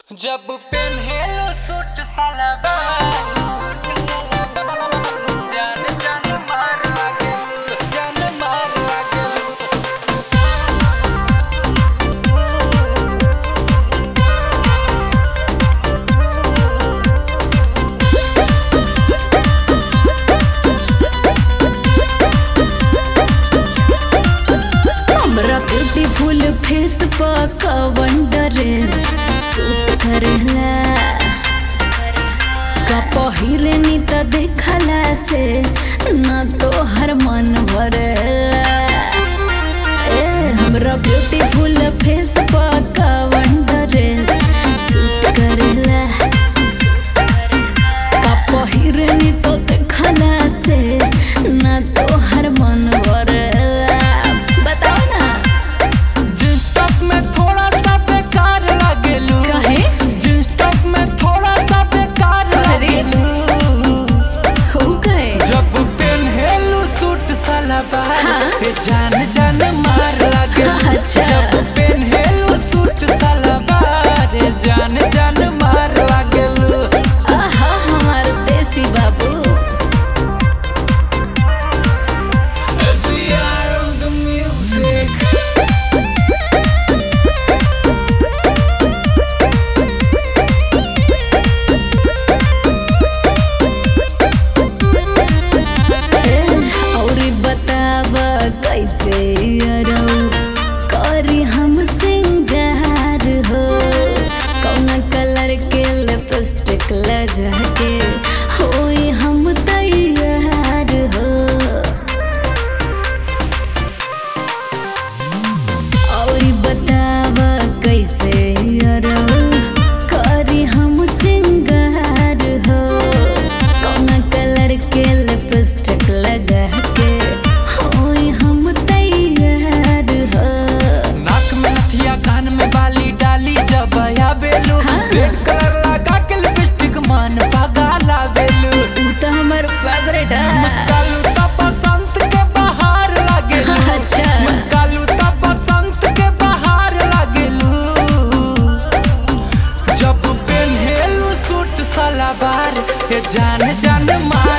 जब पेन्हेलो सूट सलवार जान जान मार लागेलू जान मार लागेलू हमरा ब्यूटीफुल फेस पर कवन ड्रेस सूट करेला का पहिरनी त देखला से न तो हर मन भरेला ए हमरा ब्यूटीफुल फेस पर कवन ड्रेस सूट करेला का पहिरनी तो देखला से न तो हर मन भरेला बताओ ना जींस टॉप में थोड़ा सा बेकार लागेलू काहे? जींस टॉप में थोड़ा सा बेकार अरे। लागेलू हो गए जब पेन्हेलू सूट सलवार हाँ। ए जान जान मार लागेलू अच्छा। जब पेन्हेलू सूट सलवार ए जान जान मार लागेलू आहा हमार देसी बाबू As we are on the music और बताव कैसे अरौ करी हम सिंगार हो कौन कलर के लिपस्टिक लगा के होई हम तैयार हो और बताव कैसे अरौ करी हम श्रृंगार हो कौन कलर के लिपस्टिक लगा के होई हम तैयार हो नाक में नथिया कान में बाली डाली जब आया बेलू हाँ। रेड कलर लगा के लिपस्टिक मान पगा लावेलू ऊ तो हमर फेवरेट है मुस्कालू त बसंत के बहार लागेलू अच्छा। मुस्कालू त बसंत के बहार लागेलू जब पेन्हेलू सूट सलवार ए जान जान मार